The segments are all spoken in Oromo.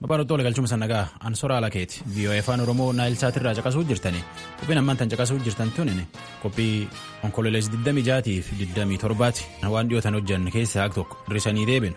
Babarottoo galchuma sannagaa Ansoora Alakeeti VOA afaan Oromoo Naayilsaatirraa caqasuu jirtani qophiin ammaan tan caqasuu jirtan tunin qophii onkololees 26 fi 27 waan dhiyootan hojjanne keessaa haq tokko hirrisanii deebinu.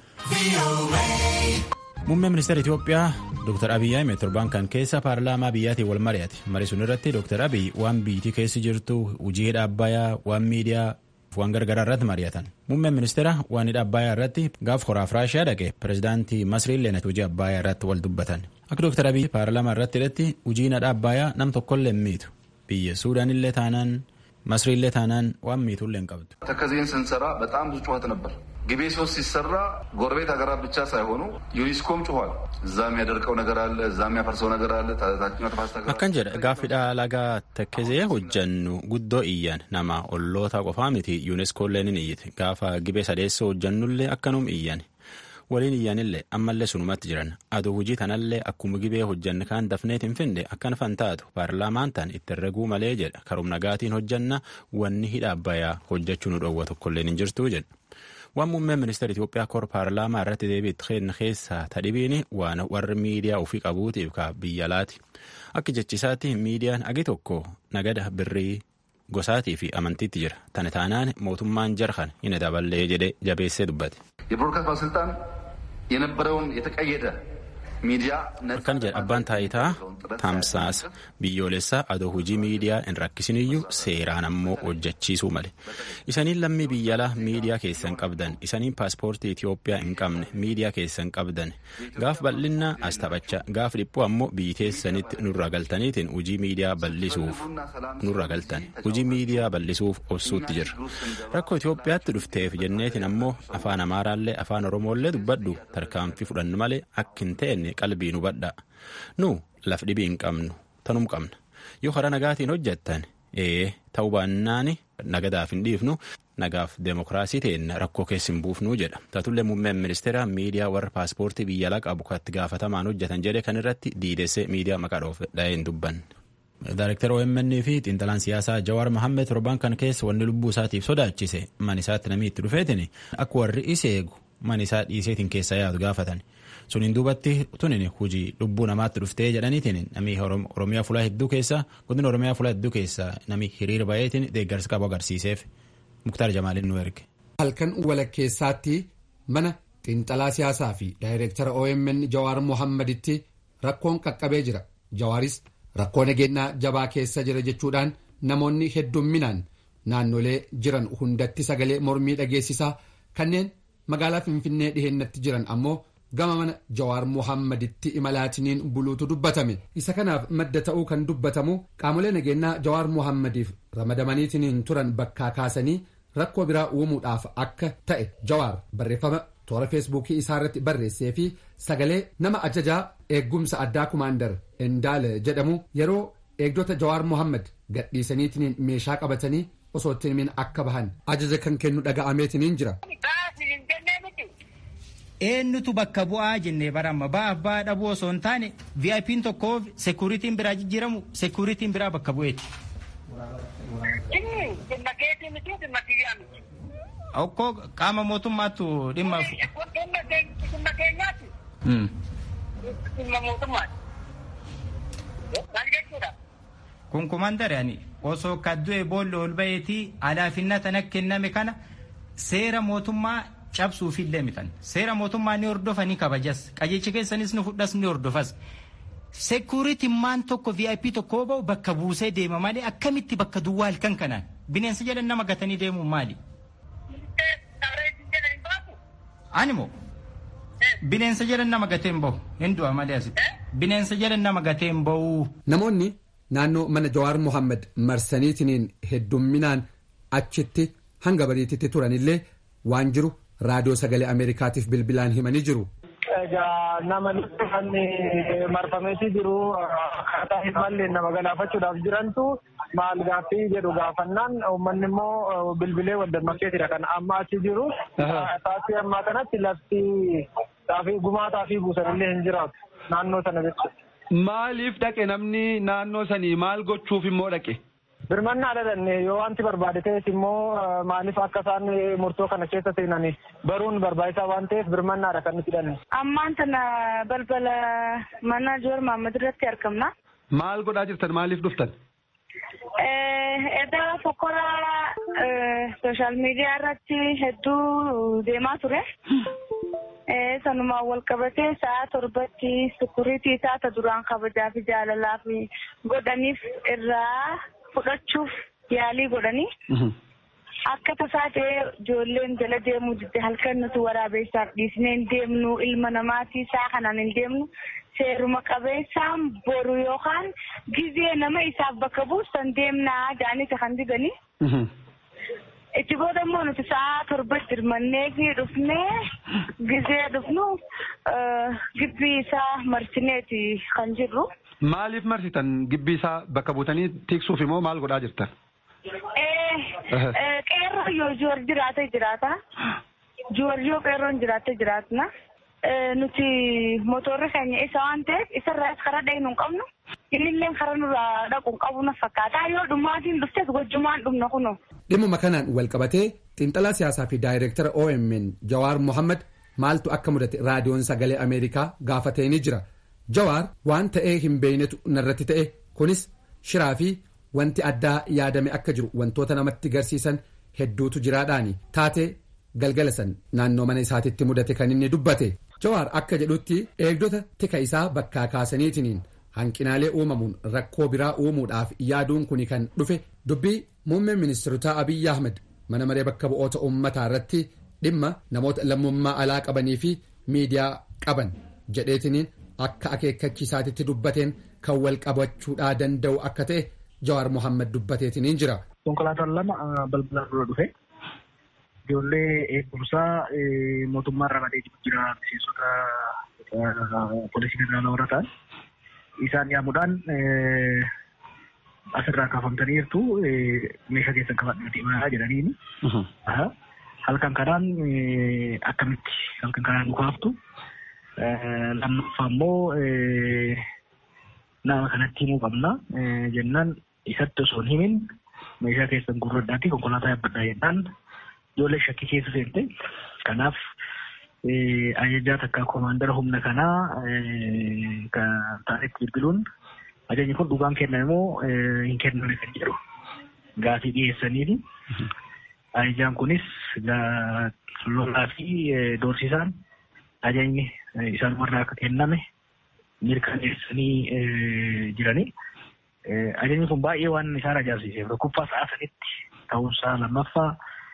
Muummeen ministeera Itoophiyaa Dr. Abiyyi Ahmed torban kan keessa paarlaamaa biyyaatiin wal mari'ate. Marii sun irratti Dr. Abiyyi waan biyyattii keessa jirtu hojii dhaabbayaa waan miidiyaa waan gargaraa irratti mari'atan. Muummeen ministeera waan hidha Abbayyaa irratti gaaf horaaf Raashiyaa dhaqe pirezidaantii Masriin Leenat hojii Abbayyaa irratti wal dubbatan. Akka Dr. Abiyyi paarlaamaa irratti hidhatti hojiin hidha Abbayyaa nam tokkollee miitu. Biyya Suudaanillee taanaan Masriillee taanaan waan miitullee hin qabdu. ተከዜን ስንሰራ በጣም ብዙ ጩኸት ነበር። ግቤ ሶስት ሲሰራ ጎረቤት ሀገራት ብቻ ሳይሆኑ ዩኒስኮም ጩኋል። እዛ የሚያደርቀው ነገር አለ፣ እዛ የሚያፈርሰው ነገር አለ። ታችኛው ተፋሰስ ሀገራት Akkan jedha gaaffiidha lagaa tekkesee hojjannu guddoo iyyan nama olloota qofaa miti yuuneskoolleen ni iyyite gaafa gibee sadeessoo hojjannullee akkanum iyyan waliin iyyanillee ammallee sunumatti jiran aduu hojii tanallee akkuma gibee hojjanne kaan dafneet hin finde akkan fantaatu paarlaamaan tan itti herreguu malee jedha karum nagaatiin hojjanna wanni hidha abbayaa hojjechuu nu dhowwa tokkolleen hin jirtuu jedha. waan muummeen ministeera Itoophiyaa kor paarlaamaa irratti deebiitti kenna keessaa tadhibiin waan warri miidiyaa ofii qabuutiif ka biyya laati. Akka jechisaatti miidiyaan agi tokko nagada birrii gosaatii fi amantiitti jira. Tana taanaan mootummaan jarhan hin daballee jedhee jabeessee dubbate. የብሮድካስት ባለስልጣን የነበረውን የተቀየደ ሚዲያ Akkan jedha abbaan taayitaa tamsaasa biyyoolessaa adoo hojii miidiyaa hin rakkisiniyyuu seeraan ammoo hojjechiisuu male. Isaniin lammii biyyalaa miidiyaa keessan qabdan isaniin paaspoortii Itoophiyaa hin qabne miidiyaa keessan qabdan gaaf bal'inna as taphachaa gaaf dhiphuu ammoo biyyi teessanitti nurra galtaniitiin hojii miidiyaa bal'isuuf nurra galtan hojii miidiyaa bal'isuuf obsuutti jirra. Rakkoo Itoophiyaatti dhufteef jenneetiin ammoo afaan Amaaraallee afaan Oromooillee dubbadhu tarkaanfii fudhannu malee akka hin ta'enne qalbii nu badhaa. Nu laf dhibii hin qabnu tanum qabna. Yoo karaa nagaatiin hojjettan ee ta'uu baannaani nagadaaf hin dhiifnu nagaaf deemokiraasii ta'een rakkoo keessa hin buufnu jedha. Taatullee muummeen ministeera miidiyaa warra paaspoortii biyya alaa qabu kan itti gaafatamaan hojjetan jedhe kan irratti diidessee miidiyaa maqaa dhoofe dhahee hin dubbanne. Daaraktara OMN fi xiinxalaan siyaasaa Jawaar Mohammed torban kan keessa wanni lubbuu isaatiif sodaachise man isaatti namni itti dhufeetin akka warri isa eegu man isaa dhiiseetiin keessa yaadu gaafatan. Suniin duubatti tunin hojii lubbuu namaatti dhuftee jedhaniitiin namni Oromiyaa fulaa hedduu keessa godina Oromiyaa fulaa hedduu keessa namni hiriira baay'eetiin deeggarsa qabu agarsiiseef Muktaar Jamaaliin nu erge. Halkan walakkeessaatti mana xiinxalaa siyaasaa fi daayireektara OMN Jawaar Mohammeditti rakkoon qaqqabee jira. Jawaaris rakkoo nageenyaa jabaa keessa jira jechuudhaan namoonni heddumminaan naannolee jiran hundatti sagalee mormii dhageessisaa kanneen magaalaa Finfinnee dhihennatti jiran ammoo gama mana Jawaar Mohammeditti imalaatiniin buluutu dubbatame. Isa kanaaf madda ta'uu kan dubbatamu qaamolee nageenyaa Jawaar Mohammediif ramadamaniitiin turan bakkaa kaasanii rakkoo biraa uumuudhaaf akka ta'e Jawaar barreeffama toora feesbuukii isaa irratti barreessee fi sagalee nama ajajaa eeggumsa addaa kumaandar Endaale jedhamu yeroo eegdota Jawaar Mohammed gadhiisaniitiin meeshaa qabatanii osoo ittiin akka bahan ajaja kan kennu dhaga'ameetiin jira. eenyutu bakka bu'aa jennee baramma ba'aaf ba'aa dhabuu osoo hin taane VIP'n tokkoof sekuuritiin biraa jijjiiramu sekuuritiin biraa bakka bu'eeti. Okkoo qaama mootummaattu dhimma. Kun kumandare ani osoo kaddu'e boolla ol ba'eetii alaafinna tana kenname kana seera mootummaa cabsuufillee mitan seera mootummaa ni hordofa ni kabajas qajeelcha keessanis ni fudhas ni hordofas sekuuritiin maan tokko vip tokko ba'u bakka buusee deema malee akkamitti bakka duwwaa halkan kanaan bineensa jedhan nama gatanii deemuun maali. Animo bineensa jedhan nama gateen bahu hin du'a malee asitti bineensa jedhan nama gateen bahu. Namoonni naannoo mana Jawaar Mohammed marsaniitiin heddumminaan achitti hanga bariititti turanillee waan jiru. raadiyoo sagalee ameerikaatiif bilbilaan himanii jiru. Egaa nama kan marfameetii jiru akkaataa hin malle nama galaafachuudhaaf jirantu maal gaaffii jedhu gaafannaan uummanni immoo bilbilee waddammakeetidha kan amma achi jiru. Taasii ammaa kanatti lafti xaafii gumaa xaafii buusanillee hin jiraatu naannoo sana jechuudha. Maaliif dhaqe namni naannoo sanii maal gochuuf immoo dhaqe? birmannaa dhalanne yoo wanti barbaade ta'es immoo maaliif akka isaan murtoo kana keessa seenan baruun barbaachisaa waan ta'eef birmannaadha kan nuti hidhanne. Ammaan tana balbala mana Joor Mahammad irratti argamna. Maal godhaa jirtan maaliif dhuftan? Edda fokkora sooshaal miidiyaa irratti hedduu deemaa ture. Sanumaan wal qabatee sa'a torbatti sukuriitii isaata duraan kabajaa fi jaalalaa fi godhaniif irraa fudhachuuf yaalii godhanii. Akka tasaa ta'ee ijoolleen jala deemuu didde halkan nuti waraabeessaaf dhiisnee hin deemnu ilma namaatii isaa kanaan hin deemnu seeruma qabeessaan boru yookaan gizee nama isaaf bakka buusan deemnaa jaanita kan didanii. Itti booda immoo nuti sa'a torbatti hirmannee fi dhufnee gizee dhufnu gibbii isaa marsineeti kan jirru. Maaliif marsitan gibbii isaa bakka buutanii tiksuuf immoo maal godhaa jirtan? Qeerroo yoo joor jiraate jiraata. Joor yoo qeerroon jiraate jiraatna. Nuti motorri keenya isa waan ta'eef isarraas karaa dhaynu hin qabnu. Innillee karaa nurraa dhaqu hin qabu na fakkaata. Yoo dhumaatiin dhuftes gochumaan dhumna kunuun. Dhimma kanaan wal qabatee xiinxalaa siyaasaa fi daayireektara OMN Jawaar Mohammad maaltu akka mudate raadiyoon sagalee Ameerikaa gaafatee ni jira. Jawaar waan ta'ee hin beeynetu narratti ta'e kunis shiraa fi wanti addaa yaadame akka jiru wantoota namatti garsiisan hedduutu jiraadhaani taatee galgala san naannoo mana isaatitti mudate kan inni dubbate. Jawaar akka jedhutti eegdota tika isaa bakkaa kaasaniitiniin hanqinaalee uumamuun rakkoo biraa uumuudhaaf yaaduun kuni kan dhufe dubbii muummeen ministeerotaa Abiyyi Ahmed mana maree bakka bu'oota uummataa irratti dhimma namoota lammummaa alaa qabanii fi miidiyaa qaban jedheetiniin akka akeekkachiisaatitti dubbateen kan wal qabachuudhaa danda'u akka ta'e Jawaar Mohaammed dubbateetiniin jira. Konkolaataan lama balbala dura dhufe ijoollee eegumsaa mootummaa irraa badee jira miseensota poolisii federaalaa warra ta'an isaan yaamuudhaan asirraa kaafamtanii jirtu meeshaa keessan qabadhaa deemaa jedhaniini. Halkan kanaan akkamitti halkan kanaan nu kaaftu lammaffaa immoo nama kanatti himuu qabna jennaan isatti osoo hin himin meeshaa keessan gurradhaatti konkolaataa yaabbadhaa jennaan ijoollee shakkii keessa seente kanaaf ajajaa takka koomaandara humna kanaa kan ta'anitti bilbiluun ajajni kun dhugaan kenname moo hin kenname kan jedhu gaafii dhiyeessaniifi ajajaan kunis lolaa fi doorsisaan ajajni isaan warra akka kenname mirkaneessanii jiranii. Ajajni kun baay'ee waan isaan ajaa'ibsiiseef tokkoffaa sa'a sanitti ta'uunsaa lammaffaa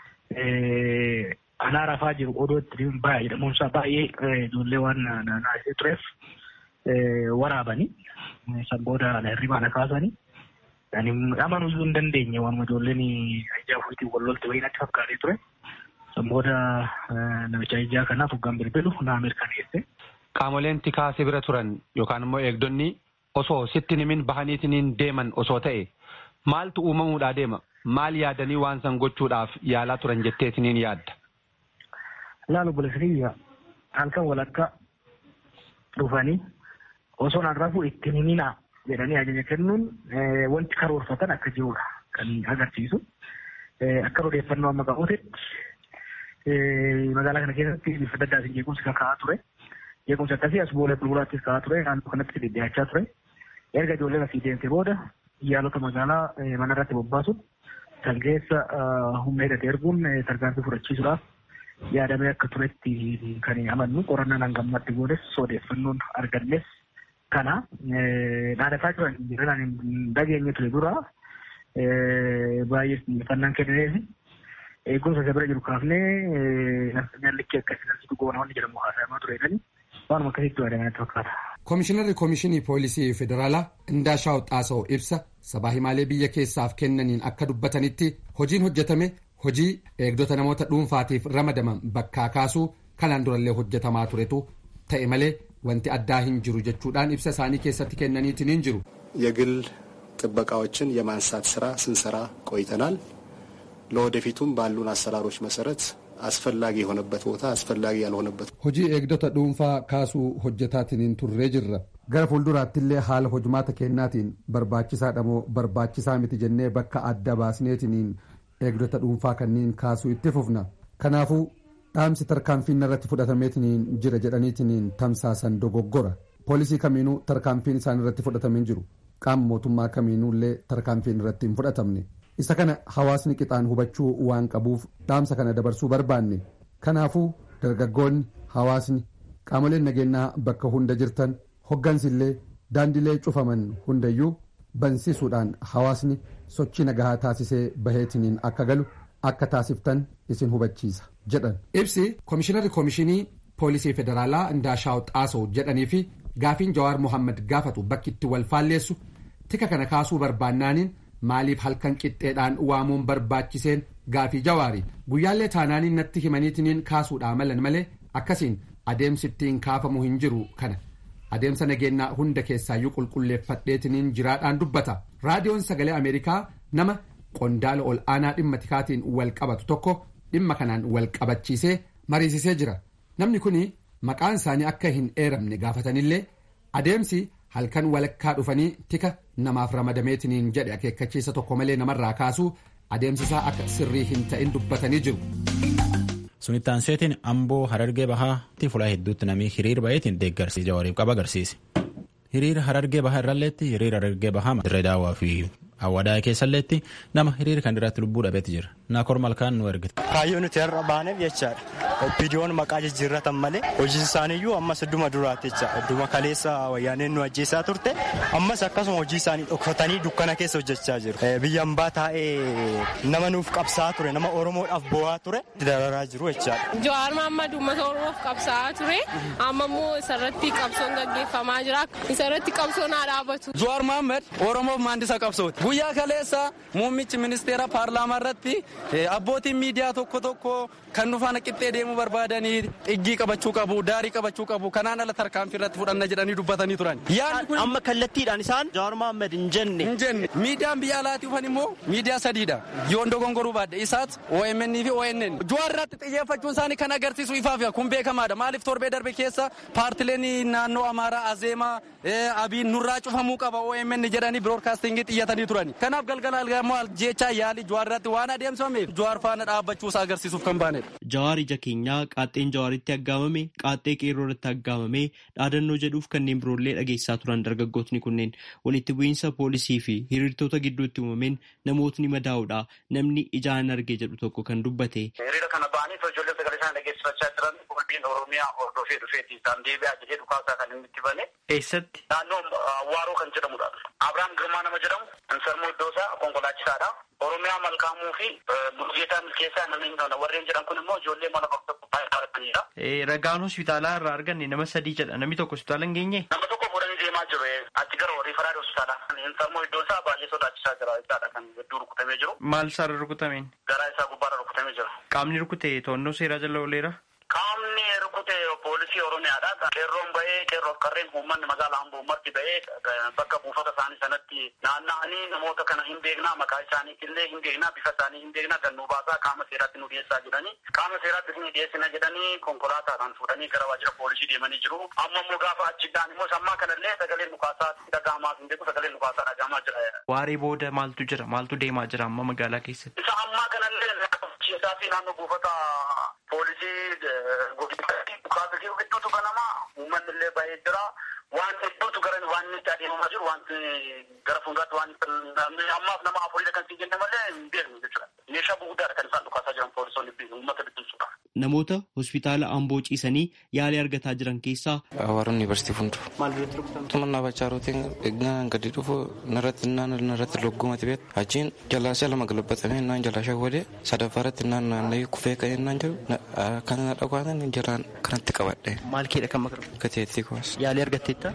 anaa rafaa jiru odoo itti baay'ee jedhamuunsaa baay'ee ijoollee waan naasisee tureef waraabanii san booda hirribaa na kaasanii ani amanuu hin dandeenye waan ijoolleen ajjaa fuutiin wal lolte wayii natti fakkaatee ture san booda namicha ajjaa kanaaf hoggaan bilbilu naa mirkaneesse. Qaamoleen tikaa si bira turan yookaan immoo eegdonni osoo sitti himin bahaniitiin deeman osoo ta'e maaltu uumamuudhaa deema maal yaadanii waan san gochuudhaaf yaalaa turan jetteetiniin yaadda. Laalu bulesiriyya halkan walakka dhufanii osoo naan rafuu ittiin himinaa jedhanii ajaja kennuun wanti karoorfatan akka jirudha kan agarsiisu. Akka odeeffannoo amma qabuutti magaalaa kana keessatti bifa adda addaatiin jeequmsi kan ka'aa ture. Jeequmsi akkasii as boolee bulbulaattis ka'aa ture naannoo kanatti dhidhiyaachaa ture. Erga ijoolleen asii deemte booda yaalota magaalaa mana irratti bobbaasuun kan keessa humna hidhate erguun tarkaanfii fudhachiisuudhaaf yaadamee akka turetti kan amannu qorannaan hangammatti goones odeeffannoon argannes kana dhaadhataa jiran jiran hin dhageenye ture dura baay'ee xiyyeeffannaan kennineef eegumsa isa bira jiru kaafnee nafsanyaan likkii akkasii nasitti goona wanni jedhamu haasayamaa tureedhani waanuma akkasitti waadamanatti fakkaata. Komishinarri Komishinii Poolisii Federaalaa Indaashaw Xaasa'oo ibsa sabaa himaalee biyya keessaaf kennaniin akka dubbatanitti hojiin hojjetame hojii eegdota namoota dhuunfaatiif ramadaman bakkaa kaasuu kanaan durallee hojjetamaa turetu ta'e malee wanti addaa hin jiru jechuudhaan ibsa isaanii keessatti kennaniitiin hin jiru. የግል ጥበቃዎችን የማንሳት ስራ ስንሰራ ቆይተናል። ለወደፊቱም ባሉን አሰራሮች መሰረት አስፈላጊ የሆነበት ቦታ አስፈላጊ ያልሆነበት hojii eegdota dhuunfaa kaasuu hojjetaatiin turree jirra gara fuulduraattillee haala hojmaata kennaatiin barbaachisaadha moo barbaachisaa miti jennee bakka adda baasneetiniin eegdota dhuunfaa kanniin kaasuu itti fufna kanaafuu dhaamsi tarkaanfiin irratti fudhatameetiniin jira jedhaniitiniin tamsaasan dogoggora poolisii kamiinuu tarkaanfiin isaan irratti fudhatameen jiru qaama mootummaa kamiinuullee tarkaanfiin irratti hin fudhatamne isa kana hawaasni qixaan hubachuu waan qabuuf dhaamsa kana dabarsuu barbaanne kanaafuu dargaggoonni hawaasni qaamoleen nageenyaa bakka hunda jirtan hoggansillee daandilee cufaman hundayyuu bansiisuudhaan hawaasni sochii nagahaa taasisee baheetiniin akka galu akka taasiftan isin hubachiisa jedhan. ibsi koomishinarri koomishinii poolisii federaalaa Ndaashaaw Xaasoo jedhanii fi gaafiin Jawaar Mohaammed gaafatu bakki itti wal faalleessu tika kana kaasuu barbaannaaniin maaliif halkan qixxeedhaan waamuun barbaachiseen gaafii jawaari guyyaallee taanaaniin natti himaniitiniin kaasuudhaa malan malee akkasiin adeemsi ittiin kaafamuu hin jiru kana adeemsa nageenyaa hunda keessaayyuu qulqulleeffadheetiniin jiraadhaan dubbata raadiyoon sagalee ameerikaa nama qondaala ol aanaa dhimma tikaatiin wal qabatu tokko dhimma kanaan wal qabachiisee mariisisee jira namni kun maqaan isaanii akka hin eeramne gaafatanillee adeemsi halkan walakkaa dhufanii tika namaaf ramadameetiniin jedhe akeekkachiisa tokko malee namarraa kaasuu adeemsisaa akka sirrii hin ta'in dubbatanii jiru. Sunittaan seetiin amboo harargee bahaatti fulaa hedduutti namni hiriir baheetiin deeggarsi jawaariif qaba agarsiise. Hiriira harargee bahaa irralleetti hiriira harargee bahaa dirree daawwaa fi hawwadaa keessalleetti nama hiriira kan irratti lubbuu dhabeetti jira. Naakor malkaan nu ergite. Kaayyoo nuti har'a baaneef jechaadha. Opiidiyoon maqaa jijjiirratan malee hojii isaaniiyyuu ammas idduma duraatti jecha idduma kaleessa wayyaaneen nu ajjeesaa turte ammas akkasuma hojii isaanii dhokfatanii dukkana keessa hojjechaa jiru. Biyya hambaa taa'ee nama nuuf qabsaa'aa ture nama Oromoodhaaf bo'aa ture dararaa jiru jechaadha. Jawaar Mohaammed uummata Oromoof qabsaa'aa ture amma immoo isarratti qabsoon gaggeeffamaa jira isarratti qabsoon haa dhaabatu. Jawaar Mohaammed Oromoof maandisa qabsooti. Guyyaa kaleessa muummichi ministeera paarlaamaa irratti abbootiin miidiyaa tokko tokko kan nu faana qixxee deemuu barbaadanii xiggii qabachuu qabu daarii qabachuu qabu kanaan ala tarkaanfii irratti fudhanna jedhanii dubbatanii turan. Amma kallattiidhaan isaan Jawaar Mohaammed hin jenne. Hin jenne miidiyaan biyya alaatii dhufan immoo miidiyaa sadiidha yoon dogongoruu baadde isaas OMN fi ONN. Jawaar irratti xiyyeeffachuun isaanii kan agarsiisu ifaaf kun beekamaadha maaliif torbee darbe keessa paartileen naannoo Amaaraa Azeemaa Abiin nurraa cufamuu qaba OMN jedhanii biroodkaastingii xiyyatanii turani. Kanaaf galgala algamoo jechaa yaalii Jawaar irratti waan adeemsifameef Jawaar faana dhaabbachuusaa agarsiisuuf kan baanedha. Jawaar ija keenyaa qaaxxeen jawaaritti aggaamame qaaxxee qeerroo irratti aggaamame dhaadannoo jedhuuf kanneen biroollee dhageessaa turan dargaggootni kunneen walitti bu'iinsa poolisii fi hiriirtota gidduutti uumameen namootni madaa'uudha namni ijaan arge jedhu tokko kan dubbate. Hiriira kana ba'anii ijoollee sagalee isaan dhageessifachaa jiran qulqulliin Oromiyaa hordofee dhufeeti isaan deebi'aa jedhee dhukaasaa kan inni itti bane. Eessatti? Naannoo Waaroo kan jedhamudha. Abiraam Girmaa nama jedhamu Insarmoo Iddoosaa konkolaachisaadha. Oromiyaa Malkaamuu fi Bulgeetaa Milkeessaa namni warreen jedhan kun immoo ijoollee mana bakka baay'ee dhaabbatanidha. Ragaan hospitaalaa irraa arganne nama sadii jedha namni tokko hospitaala hin geenye. Nama tokko fuudhanii deemaa jiru achi gara riifaraadhi hospitaala. Insarmoo Iddoosaa baay'ee sodaachisaa jira jechaadha kan hedduu rukutamee jiru. Maal isaarra rukutameen? Garaa isaa gubbaarra rukutamee jira. Qaamni rukute to'annoo seeraa jala ooleera. Qaamni rukute poolisii Oromiyaadha. Qeerroon bahee qeerroof qarreen uummanni magaalaa Amboo marti bahee bakka buufata isaanii sanatti naanna'anii namoota kana hin beeknaa maqaa isaaniitillee hin beeknaa bifa isaanii hin beeknaa kan nu baasaa qaama seeraatti nu dhiyeessaa jedhanii qaama seeraatti nu dhiyeessina jedhanii konkolaataadhaan fuudhanii gara waajjira poolisii deemanii jiru. Amma immoo gaafa achiidhaan immoo sammaa kanallee sagaleen dhukaasaa dhaga'amaa hin beeku sagaleen dhukaasaa dhaga'amaa jira. Waaree booda maaltu jira maaltu deemaa jira amma magaalaa keessatti? Isa ammaa kanallee isaa fi naannoo buufata poolisii godinatti dhukaasa jiru hedduutu banama uummanni illee baay'ee jira waan hedduutu gara waan itti adeemamaa jiru waan gara fuulduraatti waan ammaaf nama afurii kan siin jenne malee hin beeknu jechuudha meeshaa gurguddaadha kan isaan dhukaasaa jiran poolisoonni uummata bittinsuudha. Namoota hospitaala Amboo ciisanii yaalii argataa jiran keessaa. Hawaara Yuunivarsiitii Funduu. Maal duratti rukutamte? Tumannaa bachaa rootiin eegnaan gadi dhufu narratti naan narratti loggumati beet achiin jalaashaa lama galabbatamee naan jalaashaa wadee sadaffaarratti naan naanna'ee kufee ka'ee naan jiru kan na dhagwaatan jalaan kanatti qabadhe. Maal keedha kan makaru? Gateettii kumas. Yaalii argatteetta?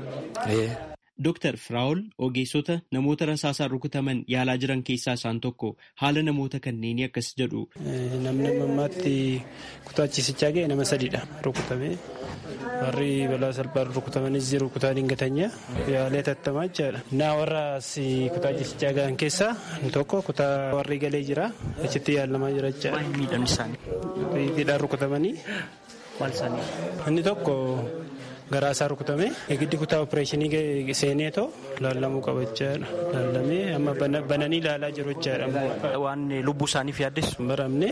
Dooktar Firaa'ol ogeessota namoota rasaasaan rukutaman yaalaa jiran keessaa isaan tokko haala namoota kanneenii akkas jedhu. Namni ammaatti kutaa ciisichaa ga'e nama sadiidha rukutame. warri balaa salphaan rukutamanis jiru kutaa dingatanya yaalee tattamaa jechaadha. Naa warra kutaa jechaa gahan keessaa tokko kutaa warri galee jira achitti yaalamaa jira jechaadha. Miidhamni isaanii. Hidhaan rukutamanii. Maal isaanii? Inni tokko garaa isaa rukutame giddi kutaa opereeshinii seeneetoo laallamuu qaba jechaadha. Laallamee amma bananii ilaalaa jiru jechaadha. Waan lubbuu isaaniif yaaddeessu. Baramne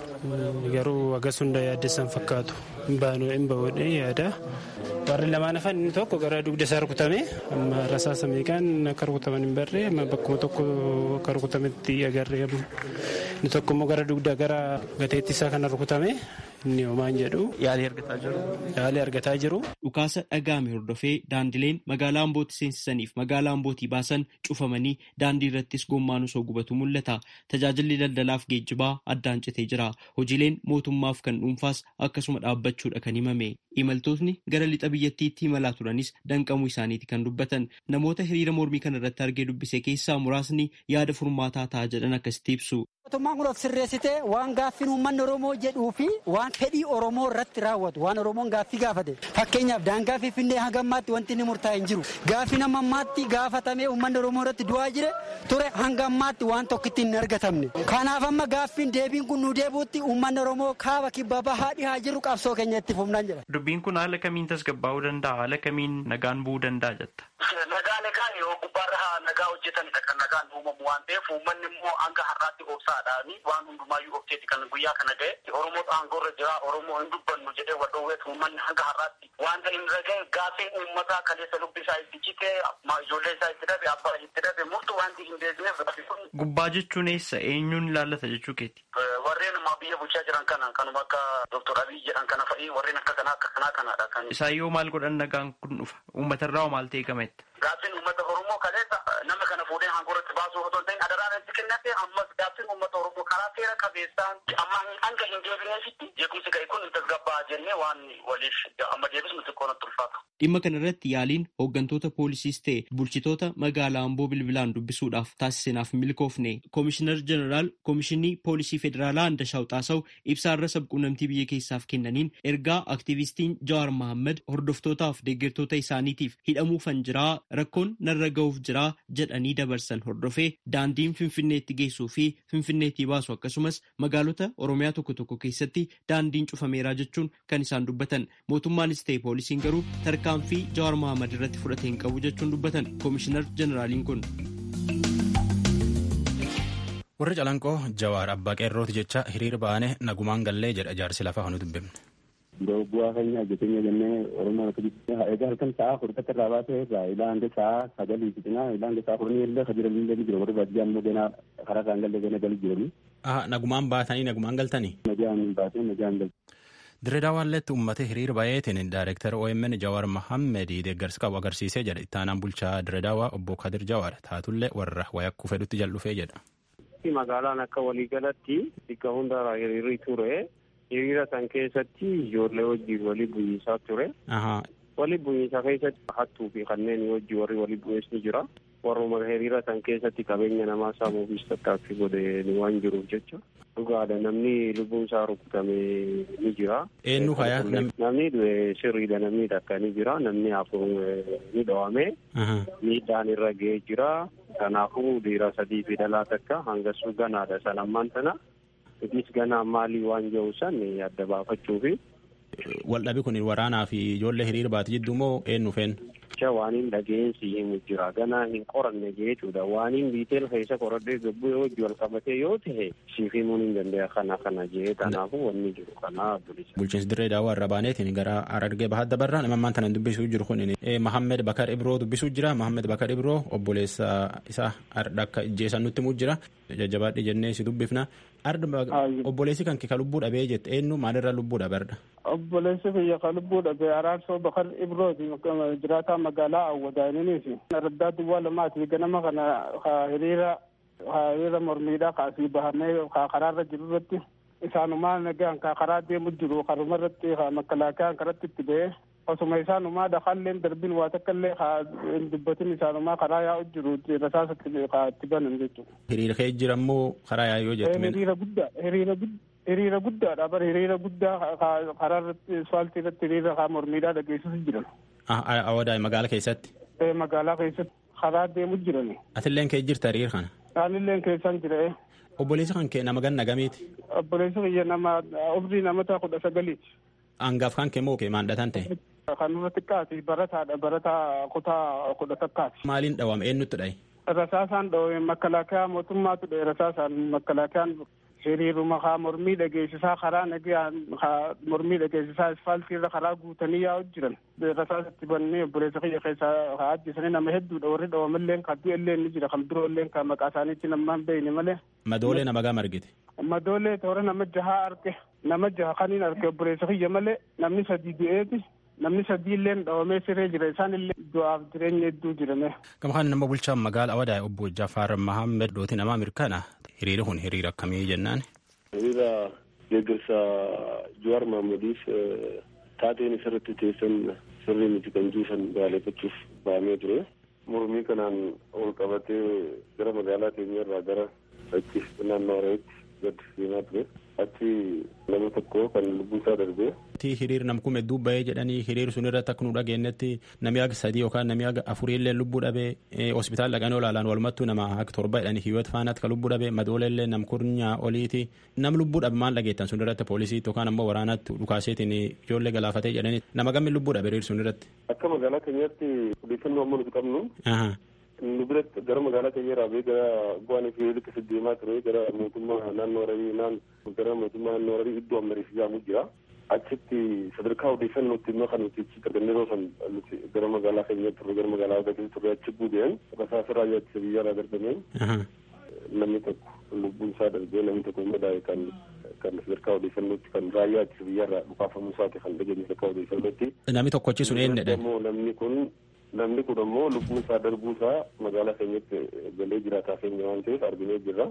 garuu agas hunda yaaddessan fakkaatu. Hin bahuudhee yaada. Warri lamaan hafan inni tokko gara dugda isaa rukutame amma rasaasa meeqaan akka rukutaman hin barree amma bakkuma tokko akka rukutametti agarree inni tokko immoo gara dugda gara gateetti isaa kana rukutame inni homaan jedhu. Yaalii argataa jiru. Yaalii argataa jiru. Dhukaasa dhaga'ame hordofee daandileen magaalaa Ambooti seensisaniif magaalaa Ambootii baasan cufamanii daandii irrattis gommaan osoo gubatu mul'ata. Tajaajilli daldalaaf geejjibaa addaan citee jira. Hojiileen mootummaaf kan dhuunfaas akkasuma dhaabbachuudha kan himame. Imaltootni gara lixa biyyattiitti imalaa turanis danqamuu isaaniiti kan dubbatan. Namoota hiriira mormii kana irratti argee dubbise keessaa muraasni yaada furmaataa ta'a jedhan akkasitti ibsu. Mootummaan kun of sirreessitee waan gaaffiin uummanni Oromoo jedhuu fi waan fedhii Oromoo irratti raawwatu waan Oromoon gaaffii gaafate fakkeenyaaf daangaa Finfinnee hanga ammaatti wanti inni murtaa'e hin jiru gaaffii nama ammaatti gaafatamee uummanni Oromoo irratti du'aa jire ture hanga ammaatti waan tokkitti hin argatamne kanaaf amma gaaffiin deebiin kun nu deebuutti uummanni Oromoo kaaba kibba bahaa dhihaa jiru qabsoo keenya itti fufnaan jedha. Dubbiin kun haala kamiin tasgabbaa'uu danda'a haala kamiin nagaan bu'uu danda'a jetta. Nagaa nagaan yoo gubbaarra nagaa hojjetanidha kan nagaan uumamu waan ta'eef uummanni immoo hanga har'aatti obsaadhaani waan hundumaayyuu obseeti kan guyyaa kana ga'e Oromoo aangoorra jira Oromoo hin dubbannu jedhee wal dhoowweet uummanni hanga har'aatti wanta hin raga'e gaafiin uummataa kaleessa lubbi isaa itti cite ijoollee isaa itti dhabe abbaa itti dhabe murtu wanti hin beekneef Gubbaa jechuun eessa eenyuun ilaallata jechuu keeti? Warreen ammaa biyya bulchaa jiran kana kanuma akka Dr. Abiy jedhan kana fa'i warreen akka kanaa akka kanaa kanaadha kan. Isaan yoo maal godhan nagaan kun dhufa uummatarraa hoo maal ta'e gametta? Gaaffiin uummata Oromoo kaleessa nama kana fuudhee aangoorratti baasuu otoo hin ta'in adaraan itti kennate ammas gaaffiin uummata Oromoo karaa seera qabeessaan amma hanga hin deebineefitti jeequmsi ga'e kun tasgabbaa jennee waan waliif amma deebisnu xiqqoo natti ulfaata. Dhimma kana irratti yaaliin hooggantoota poolisiis ta'e bulchitoota magaalaa Amboo bilbilaan dubbisuudhaaf taasisneef milkoofne koomishinar jeneraal koomishinii poolisii federaalaa Andashaw Xaasaw ibsaarra sabquunnamtii biyya keessaaf kennaniin ergaa aktiivistiin Jawaar Mohaammed hordoftootaaf deeggartoota isaaniitiif hidhamuufan jiraa rakkoon narra ga'uuf jiraa jedhanii dabarsan hordofee daandiin finfinneetti geessuu fi finfinneetti baasu akkasumas magaalota oromiyaa tokko tokko keessatti daandiin cufameeraa jechuun kan isaan dubbatan mootummaanis ta'e poolisiin garuu tarkaanfii jawaar mohaammed irratti fudhate hin qabu jechuun dubbatan koomishinar jeneraaliin kun. warri calanqoo jawaar abbaa qeerrooti jecha hiriira ba'ane nagumaan gallee jedha jaarsi lafaa kanu dubbifne. bu'aa keenya hojjetenya jennee oromoo egaa halkan sa'a furdatti irraa baasee irraa ilaa hanga sa'a sagalii fixinaa ilaa hanga sa'a kurnii illee kajiran illee ni jira warri baadiyyaa immoo ganaa karaa isaan galee gana gali jirani. nagumaan baatanii nagumaan galtanii. Nagaan baatee nagaan galtanii. Direedaawaanleetti uummata hiriira baay'eetiin daayireektar OMN Jawaar Mohammed deeggarsa qabu agarsiisee jedha ittaanaan bulchaa Direedaawaa obbo Kadir Jawaar taatullee warra wayakkuu fedhutti jal'ufee jedha. Magaalaan akka waliigalatti bakka hundarraa hiriirri ture. hiriira san keessatti ijoollee wajjin walii bu'iinsaa ture. Walii bu'iinsaa keessatti hattuu fi kanneen wajjin warri walii bu'ees ni jira. Warruma hiriira san keessatti qabeenya namaa saamuufis tattaaffii godhe waan jiruuf jecha. Dhugaadha namni lubbuun isaa rukutame ni jira. Eenyu hayaa namni sirriidha namni takka ni jira namni afur ni dhawame. Miidhaan irra ga'ee jira. Kanaafuu dhiira sadii fi dhalaa takka hangasuu ganaadha san ammaan tana. Itis ganaa maalii waan jiru san adda baafachuufi. Waldhabi kun waraanaa fi ijoollee hiriira baate jidduu moo eenyu feen? Jecha waaniin dhageensi himu jira. Ganaa hin qoranne jechuudha. Waaniin biiteel keessa qoradhee gabbuu yoo wajji wal qabatee yoo ta'e siif himuun hin danda'a kana kana jee kanaafuu wanni jiru kana bilisa. Bulchiinsi dirree daawwaa irra baaneetiin gara Harargee bahaa dabarraa nama ammaan tana dubbisuu jiru kun Mahammed Bakar Ibroo dubbisuu jira. Mahammed Bakar Ibroo obboleessa isaa akka ijjeessan nutti himuu jira. Jajjabaadhi jennee si dubbifna. Obboleessi kan kee ka lubbuu dhabee jette eenyu maalirraa lubbuu dhabarda? Obboleessi kiyya ka lubbuu dhabee araarsoo bakar ibrooti jiraataa magaalaa awwadaaniniif raddaa duwwaa lamaati ganama kana hiriira hiriira mormiidhaa kaasii bahamee karaarra jiru irratti isaanumaa nagaan karaa deemu jiru karuma irratti makkalaakiyaan karatti itti ba'ee osuma isaanumaa dhaqaalleen darbin waa takka illee hin dubbatin isaanumaa karaa yaa'u jiru rasaasa itti banan jechuudha. Hiriira kee jirammoo karaa yaa'u yoo jettu. Hiriira guddaa hiriira hiriira guddaadha bara hiriira guddaa karaa irratti asfaaltii irratti hiriira kaa mormiidhaa dhageessisu jiran. Awwadaa magaala keessatti. Magaalaa keessatti karaa deemu jiran. Atilleen kee jirta hiriira kana. Anilleen keessan jira. Obboleessi kan kee nama ganna gamiiti. Obboleessi kiyya nama umrii namoota kudha sagaliiti. Hangaaf kan kee moo kee maandhatan ta'e. Kan irra xiqqaati barataadha barataa kutaa kudha takkaati. Maaliin dhawame eenyutti dhaye? Rasaasaan dhawame makalaakaa mootummaatu dhaye rasaasaan makalaakaan hiriiruma haa mormii dhageessisaa karaa nagaan haa mormii dhageessisaa asfaaltii irra karaa guutanii yaa'u jiran rasaasatti bannee obboleessa kiyya keessaa haa ajjisanii nama hedduudha warri dhawamalleen kan du'ellee ni jira kan biroolleen kan maqaa isaaniitti namaan beeyne malee. Madoolee nama gama argite. Madoolee toora nama jahaa arge nama jaha kaniin arge obboleessa kiyya malee namni sadii du'eeti namni sadii illee dhawamee siree jira isaan illee du'aaf jireenya hedduu jirame. Gama kana nama bulchaan magaala Awadaa obbo Jafaar Mahammed Dooti nama mirkana hiriira kun hiriira akkamii jennaan. Hiriira deeggarsa Jawaar Mahmediif taateen isarratti teessan sirrii miti kan juusan baaleeffachuuf ba'amee ture. Mormii kanaan ol qabatee gara magaalaa keenya irraa gara achi naannoo Harareetti gad deemaa ture. Achi nama tokko kan lubbuun isaa darbee. Hiriir nam kume dubba'ee jedhanii hiriir sun irratti akka nu dhageenyetti namni aga sadii yookaan namni aga afurii illee lubbuu dhabee hospitaala dhaqanii olaalaan walumattuu nama akka torba jedhanii hiyyot faanaatti kan lubbuu dhabee madoolee illee nam kurnyaa oliiti nam lubbuu dhabe maal dhageettan sun irratti poolisiitti yookaan ammoo waraanaatti dhukaaseetiin ijoollee galaafatee jedhanii nama gammi lubbuu dhabe hiriir sun irratti. Akka magaalaa keenyaatti odeeffannoo amma nuti qabnu. nu biratti gara magaalaa keenya irraa bee gara bu'aan fi liqisi deemaa ture gara mootummaa naannoo Hararii naan gara mootummaa naannoo Hararii iddoo ammariif jedhamu jira. Achitti sadarkaa odeeffannootti immoo kan nuti achi argannee yeroo san nuti gara magaalaa keenya turre gara magaalaa Hararii turre achi buudeen rasaasa raayyaa ittisa biyyaa irraa darbameen namni tokko lubbuun isaa darbee namni tokko madaa'e kan kan sadarkaa odeeffannootti kan raayyaa ittisa biyyaa irraa dhukaafamuu isaati kan dhageenye sadarkaa odeeffannootti. Namni tokkochi sun eenyudha? Namni kun namni kun ammoo lubbuun isaa darbuu isaa magaalaa keenyatti galee jiraataa keenya waan ta'eef arginee jirra.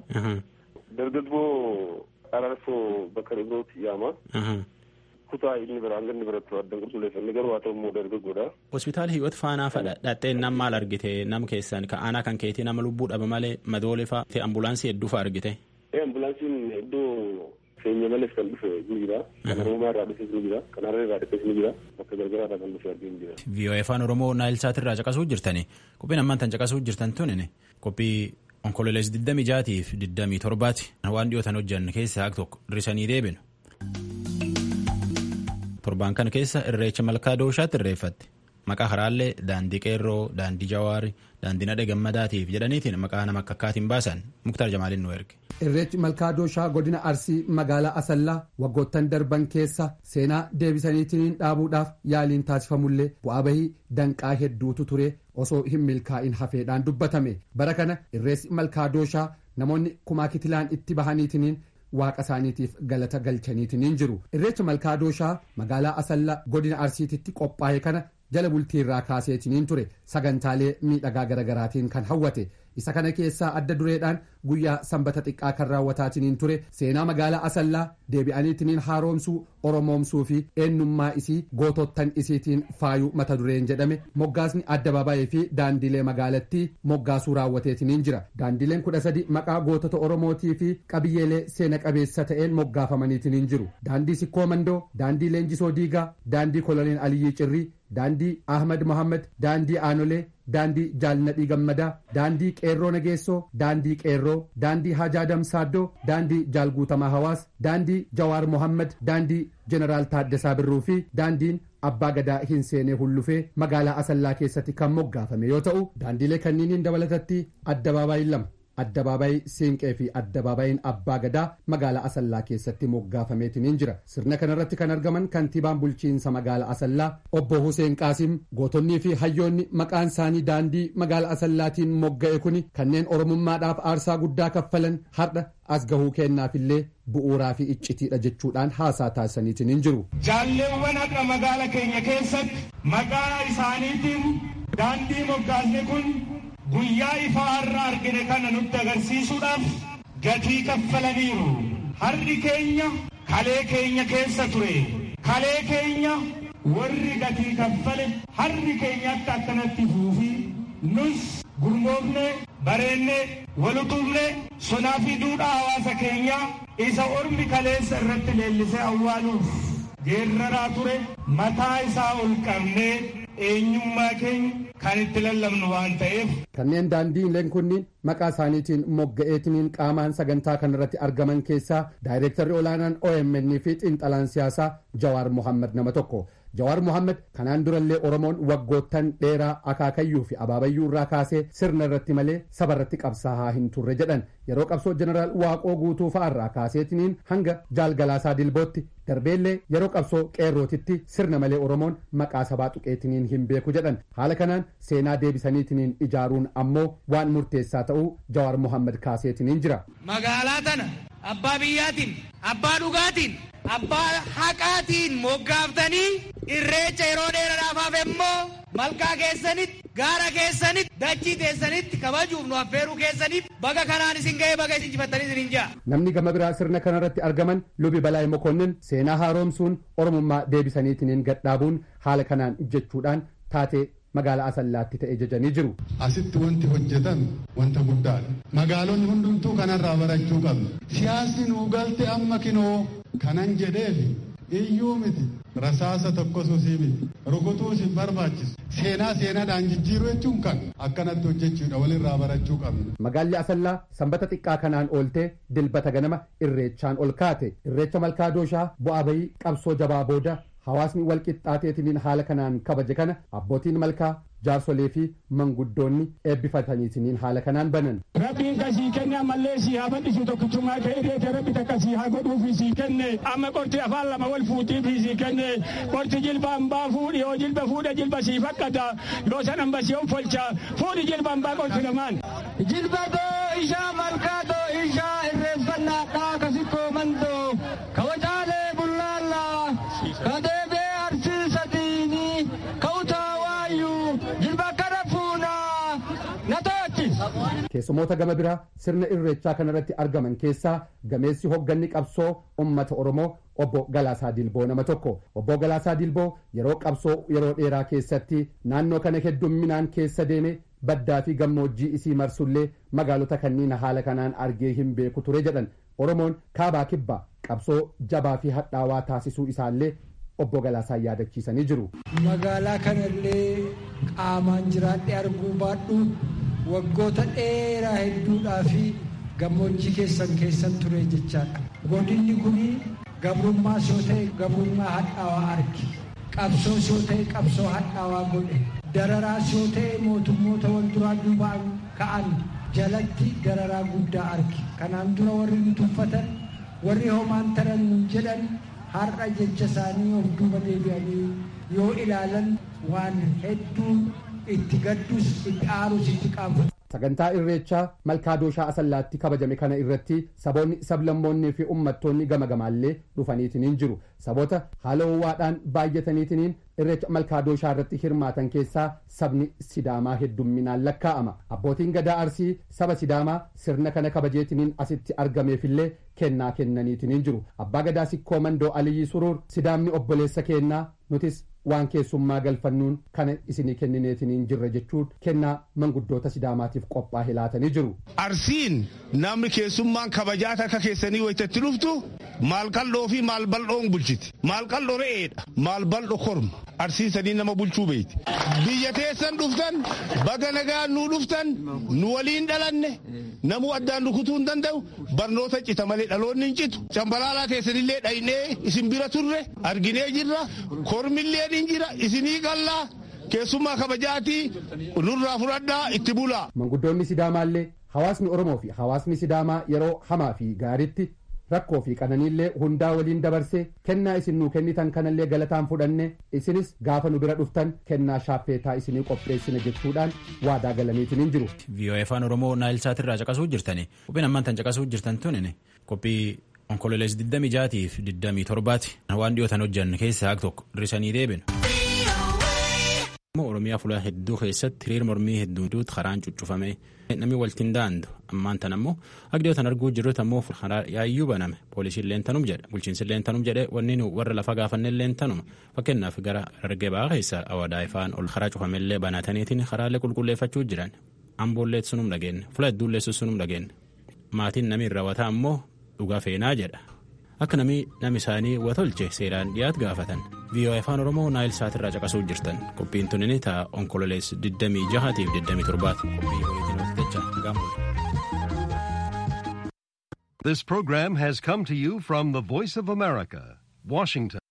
Dargaggoo Ararsoo bakka Ibrooti yaama. Kutaa inni bira hanga inni biratti addan qulqulleeffanne garuu haa ta'u immoo dargaggoodha. Hospitaala Hiyyot Faanaa fadha dhattee nam maal argite nam keessan ka aanaa kan keetii nama lubbuu dhaba malee madoolee fa'a ambulaansii hedduu fa'a argite. Ambulaansiin iddoo keenya malees kan dhufe ni jira. Kan Oromoo irraa dhufes ni jira. Kan Hararee irraa dhufes ni jira. Bakka gargaraa irraa kan dhufe arginu ni jira. VOA afaan Oromoo Naayilsaat irraa caqasuu jirtani. Qophiin ammaan tan caqasuu jirtan tuni qophii onkololees 26 fi 27 waan dhiyootan hojjanne keessa haaq tokko hir'isanii deebinu. Torbaan kana keessa irreecha malkaa dooshaatti irreeffatte. Maqaa haraallee daandii qeerroo, daandii jawaari, daandii nadhe gammadaatiif jedhaniitiin maqaa nama akka akkaatiin baasan muktaar jamaaliin nu erge. Irreechi malkaa dooshaa godina Arsii magaalaa Asallaa waggoottan darban keessa seenaa deebisaniitiin dhaabuudhaaf yaaliin taasifamullee bu'aa bahii danqaa hedduutu ture osoo hin milkaa'in hafeedhaan dubbatame. Bara kana irreessi malkaa dooshaa namoonni kumaa kitilaan itti bahaniitiin waaqa isaaniitiif galata galchaniitiin jiru. Irreecha malkaa dooshaa magaalaa Asallaa godina Arsiititti qophaa'e kana jala bultii irraa kaaseetiniin ture sagantaalee miidhagaa garagaraatiin kan hawwate isa kana keessaa adda dureedhaan guyyaa sanbata xiqqaa kan raawwataatiniin ture seenaa magaalaa asallaa deebi'aniitiniin haaromsuu oromoomsuu fi eenyummaa isii gootottan isiitiin faayuu mata dureen jedhame moggaasni addabaabaayii fi daandilee magaalattii moggaasuu raawwateetiniin jira daandileen kudha sadi maqaa gootota oromootii fi qabiyyeelee seena qabeessa ta'een moggaafamaniitiniin jiru daandii sikkoo mandoo daandii leenjisoo diigaa daandii koloneel aliyyii cirrii daandii ahmad mohammad daandii aanolee daandii jaalnadhii gammadaa daandii qeerroo nageessoo daandii qeerroo daandii hajaa damsaaddoo daandii jaalguutamaa hawaas daandii jawaar mohammad daandii jeneraal taaddasaa birruu fi daandiin abbaa gadaa hin seenee hullufee magaalaa asallaa keessatti kan moggaafame yoo ta'u daandiilee kanniiniin dabalatatti addabaabaayii lama addabaabaayii siinqee fi addabaabayiin abbaa gadaa magaalaa asallaa keessatti moggaafameetiniin jira sirna kanarratti kan argaman kantiibaan bulchiinsa magaalaa asallaa obbo Huseen Qaasim gootonnii fi hayyoonni maqaan isaanii daandii magaalaa asallaatiin mogga'e kuni kanneen oromummaadhaaf aarsaa guddaa kaffalan har'a as gahuu kennaafillee bu'uuraa fi iccitiidha jechuudhaan haasaa taasisaniitiin jiru. Jaalleewwan har'a magaala keenya keessatti maqaa isaaniitiin daandii moggaasne kun guyyaa ifaa har'a argine kana nutti agarsiisuudhaaf gatii kaffalaniiru. Har'i keenya kalee keenya keessa ture. Kalee keenya warri gatii kaffale har'i keenyatti akkanatti fuufi nus gurmoofne bareennee walutumnee sonaa fi duudhaa hawaasa keenyaa isa ormi kaleessa irratti leellisee awwaaluuf geerraraa ture mataa isaa ol qabnee eenyummaa keenya kan itti lallabnu waan ta'eef. Kanneen daandiileen kunniin maqaa isaaniitiin mogga'eetiniin qaamaan sagantaa kanarratti argaman keessaa daayireektarri olaanaan OMN fi xiinxalaan siyaasaa Jawaar Mohaammed nama tokko. Jawaar Mohaammed kanaan durallee Oromoon waggoottan dheeraa akaakayyuu fi abaabayyuu irraa kaasee sirna irratti malee saba irratti qabsaa'aa hin turre jedhan yeroo qabsoo jeneraal Waaqoo guutuu fa'arraa kaaseetiniin hanga jaalgalaasaa dilbootti darbeellee yeroo qabsoo qeerrootitti sirna malee Oromoon maqaa sabaa tuqeetiniin hin beeku jedhan haala kanaan seenaa deebisaniitiniin ijaaruun ammoo waan murteessaa ta'uu Jawaar Mohaammed kaaseetiniin jira. Magaalaa tana abbaa biyyaatiin abbaa dhugaatiin abbaa haqaatiin moggaaftanii irreecha yeroo dheeraadhaaf hafe immoo malkaa keessanitti gaara keessanitti dachii teessanitti kabajuuf nu affeeruu keessaniif baga kanaan isin ga'ee baga isin jifattanii isin hin ja'a. Namni gama biraa sirna kanarratti argaman lubi balaay mokonnin seenaa haaromsuun oromummaa deebisaniitiniin gadhaabuun haala kanaan jechuudhaan taatee magaalaa asallaatti ta'e jajanii jiru. Asitti wanti hojjetan wanta guddaadha. Magaalonni hundumtuu kanarraa barachuu qabna. Siyaasni nuu galte amma kinoo kanan jedheefi iyyuu miti rasaasa tokkosuusii miti rukutuus hin barbaachisu seenaa seenaadhaan jijjiiruu jechuun kan akkanatti hojjechuudha walirraa barachuu qabna. Magaalli Asallaa sanbata xiqqaa kanaan ooltee dilbata ganama irreechaan ol kaate irreecha malkaa dooshaa bu'aa bayii qabsoo jabaa booda hawaasni wal qixxaateetiniin haala kanaan kabaje kana abbootiin malkaa jaarsolee fi manguddoonni eebbifataniitiniin haala kanaan banan. Rabbiin kasii kenne ammallee sii haa bal'isu tokkichummaa ta'e irreete rabbi takka sii haa godhuu fi sii kenne amma qorti afaan lama wal fuutii fi sii kenne qorti jilba hambaa fuudhi yoo jilba fuudha jilba sii fakkata yoo san hamba sii of folcha fuudhi jilba hambaa qorti lamaan. Jilba doo ishaa malkaa doo ishaa irreeffannaa dhaa kasikkoo mandoo kabajaalee bullaallaa kadeebee arsiisa diinii ka'utaa waayyuu jilba kana fuunaa na to'achi. Keessumoota gama biraa sirna irreechaa kanarratti argaman keessaa gameessi hogganni qabsoo ummata Oromoo obbo Galaasaa Dilboo nama tokko. Obbo Galaasaa Dilboo yeroo qabsoo yeroo dheeraa keessatti naannoo kana heddumminaan keessa deeme baddaa fi gammoojjii isii marsullee magaalota kanniin haala kanaan argee hin beeku ture jedhan Oromoon kaabaa kibbaa qabsoo jabaa fi hadhaawaa taasisuu isaallee obbo Galaasaan yaadachiisanii jiru. Magaalaa kanallee qaamaan jiraadhee arguu baadhu waggoota dheeraa hedduudhaa fi gammoojjii keessan keessan ture jechaadha. Godinni kun gabrummaa yoo ta'e gabrummaa hadhaawaa arge. Qabsoo yoo ta'e qabsoo hadhaawaa godhe. Dararaa yoo ta'e mootummoota wal duraa duubaan ka'an jalatti dararaa guddaa arge. Kanaan dura warri nu tuffatan warri homaan taran jedhan har'a jecha isaanii of duuba deebi'anii yoo ilaalan waan hedduu itti gaddus itti aarus itti qaanfatu. Sagantaa irreechaa malkaa dooshaa asallaatti kabajame kana irratti saboonni sablammoonnii fi uummattoonni gama gamaallee dhufaniitiniin jiru. Saboota haala ho'aadhaan baay'ataniitiniin irreecha malkaa dooshaa irratti hirmaatan keessaa sabni sidaamaa heddumminaan lakkaa'ama. Abbootiin gadaa arsii saba sidaamaa sirna kana kabajeetiniin asitti argameefillee kennaa kennaniitiniin jiru. Abbaa gadaa sikkoo mandoo Aliyyi Suruur sidaamni obboleessa kennaa nutis waan keessummaa galfannuun kana isinii kennineetiniin jirra jechuun kennaa manguddoota sidaamaatiif qophaa'e laatanii jiru. Arsiin namni keessummaan kabajaa akka keessanii wayitatti dhuftu maal qal'oo fi maal bal'oon bulchiti. Maal qal'oo re'eedha. Maal bal'oo korma. Arsiin sadii nama bulchuu beeyti. Biyya teessan dhuftan baga nagaan nuu dhuftan nu waliin dhalanne namuu addaan rukutuu hin danda'u barnoota cita malee dhaloonni hin citu. Cambalaalaa keessanillee dhaynee isin bira turre arginee jirra kormillee hin jira isinii qallaa keessummaa kabajaatii nurraa fudhadhaa itti bulaa. Manguddoonni Sidaamaallee hawaasni Oromoo fi hawaasni Sidaamaa yeroo hamaa fi gaariitti rakkoo fi qananiillee hundaa waliin dabarsee kennaa isin nuu kennitan kanallee galataan fudhanne isinis gaafa nu bira dhuftan kennaa shaaffeetaa isinii qopheessina jechuudhaan waadaa galaniitiin jiru. VOA afaan Oromoo Naayilsaat irraa caqasuu jirtani. Qophiin ammaan tan caqasuu jirtan tunin qophii onkololees 26 fi 27ti. Waan dhiyootan hojjan keessaa tokko hir'isanii deebinu. Oromiyaa fuula hedduu keessatti hiriir mormii hedduutu karaan cuccufame namni waltiin daandu ammaan tan ammoo agdiyootan arguu jirrutu ammoo karaa yaayyuu baname poolisiin leentanum jedhe bulchiinsi leentanum jedhe wanni nu warra lafa gaafanne leentanuma fakkeenyaaf gara argee ba'aa keessa awadaa ifaan ol karaa cufamellee banataniitiin karaalee qulqulleeffachuu jiran amboolleet sunum dhageenne fula hedduulleessus sunum dhageenne maatiin namni raawwataa ammoo dhugaa feenaa jedha akka namni nam isaanii watolche seeraan dhiyaat gaafatan viiyoo afaan oromoo naayil saatirraa caqasuu jirtan qophiin tunini ta'a onkololees 26 fi 27 qophii waliitiin hojjecha gaambule. This program has come to you from the Voice of America, Washington.